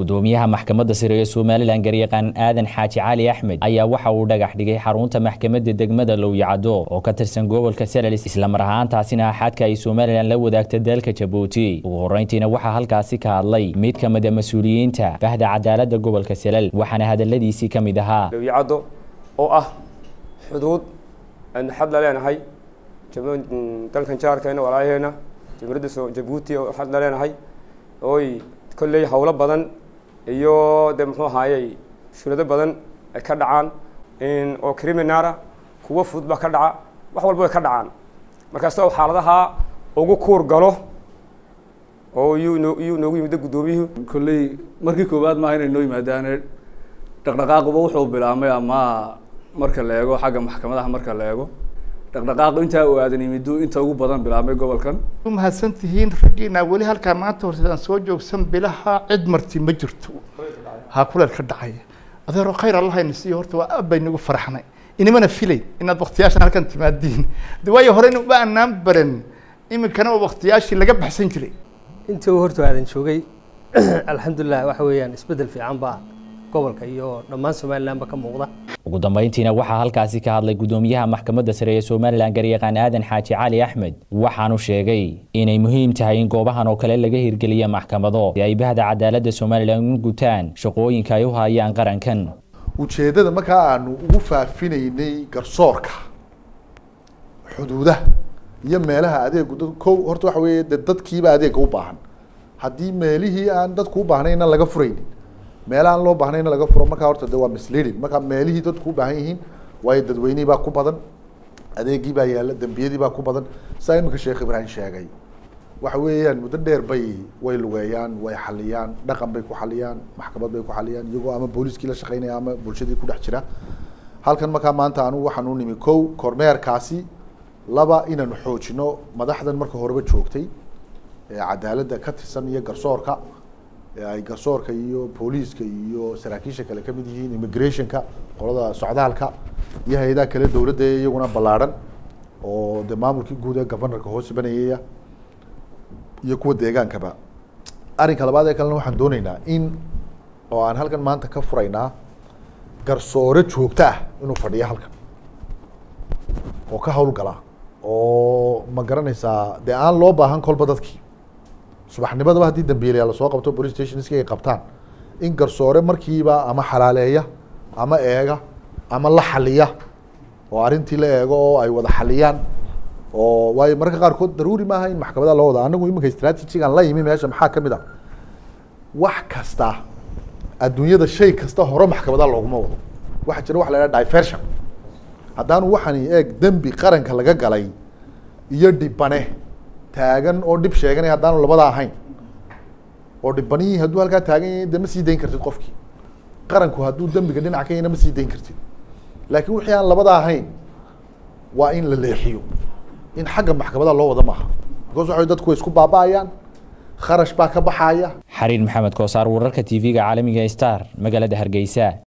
gudoomiyaha maxkamadda sare ee somalilan garyaqaan aadan xaaji cali axmed ayaa waxa uu dhagax dhigay xarunta maxkamadda degmada lowyacado oo ka tirsan gobolka selalis islamar ahaantaasina axadka ay somalilan la wadaagta dalka jabuuti ugu horeyntiina waxaa halkaasi ka hadlay mid ka mid a mas-uuliyiinta bahda cadaaladda gobolka selal waxaana hadaladiisii ka mid ahaa lowyacado oo ah xuduud aynu xad la leenahay dalkan jaarkeena walaalaheenna jumhuuriyadda jabuuti oo xad la leenahay oy kolley howlo badan iyo de muxuu ahaayey shulado badan ay ka dhacaan oo criminara kuwo fudud baa ka dhaca wax walba way ka dhacaan markaas oo xaaladaha ugu kuur galo oo iyuu noo iyuu noogu yimid guddoomiyuhu kolley markii koowaad maaha inay noo yimaadaane dhaqdhaqaaquba wuxuu bilaabmay ama marka la eego xagga maxkamadaha marka la eego dhaqdhaqaaqu intaa uu aadan yimidu inta ugu badan bilaabmay gobolkan mahadsan tihiin raggiina weli halkaa maanta horseedaan soo joogsan bilaha cid marti ma jirto ha kuleel ka dhacaya adeero khayr allahayna siiyo horta waa aad baynagu faraxnay inimana filay inaad waktiyaashan halkan timaadiin de waayo horeyna uma anaan baran iminkana oo waktiyaashii laga baxsan jiray intii uu horta aadan joogay alxamdulilah waxa weeyaan isbeddel fiican baa gobolka iyo dhammaan somalilanba ka muuqda ugu dambeyntiina waxaa halkaasi ka hadlay gudoomiyaha maxkamadda sare ee somalilan garyaqaan aadan xaaji cali axmed waxaanu sheegay inay muhiim tahay in goobahan oo kale laga hirgeliya maxkamado si ay bahda cadaaladda somalilan u gutaan shaqooyinka ay u hayaan qarankan ujeeddada markaa aanu ugu faafinaynay garsoorka xuduudaha iyo meelaha adeegu dad ko horta waxa weeye de dadkiiba adeega u baahan haddii meelihii aan dadku u baahnayna laga furaynin meelaha aan loo baahnayna laga furo markaa horta de waa misleading markaa meelihii dadku u baahan yihiin waayo dadweynihii baa ku badan adeegii baa yaalla dembiyadii baa ku badan saa iminka sheekh ibraahim sheegay waxa weeyaan muddo dheer bay way lugeeyaan way xaliyaan dhaqan bay ku xaliyaan maxkamad bay ku xaliyaan iyagoo ama booliiskii la shaqeynaya ama bulshadii ku dhex jira halkan markaa maanta anugu waxaan u nimi kow kormeerkaasi laba inaanu xoojino madaxdan marka horeba joogtay cadaaladda ka tirsan iyo garsoorka ay garsoorka iyo booliiska iyo saraakiisha kale kamid yihiin immigrationka qolada socdaalka iyo hay-adaha kale dowladda iyaguna ballaarhan oo de maamulkii guud ee governorka hoos banayaya iyo kuwa deegaankaba arrinka labaad ee kalena waxaan dooneynaa in oo aan halkan maanta ka furaynaa garsoore joogto ah inuu fadhiyo halkan oo ka hawlgala oo ma garanaysaa dee aan loo baahan kolba dadkii subaxnimadaba haddii dambiilayaa lasoo qabto police stationski ay qabtaan in garsoore markiiba ama xalaaleeya ama eega ama la xaliya oo arrintii la eego oo ay wada xaliyaan oo waayo mararka qaarkood daruuri maaha in maxkamadaha loo wada anagu iminka strategigan la yimi meesha maxaa kamid ah wax kasta adduunyada shay kasta hore maxkamadaha looguma wado waxaa jira waxa la idhaha diversion haddaanu waxani eeg dembi qaranka laga galay iyo dhibane taagan oo dhib sheeganay haddaanu labada ahayn oo dhibanihii hadduu halkaa taagan yahay de ma sii dayn kartid qofkii qaranku hadduu dembiga dhinac ka yahna ma sii dayn kartid laakiin wixii aan labada ahayn waa in la leexiyo in xagga maxkamadaha loo wada maaha because waxa dadku way isku baaba-ayaan kharash baa ka baxaya xariir maxamed koosaar wararka t v-ga caalamiga star magaalada hargeysa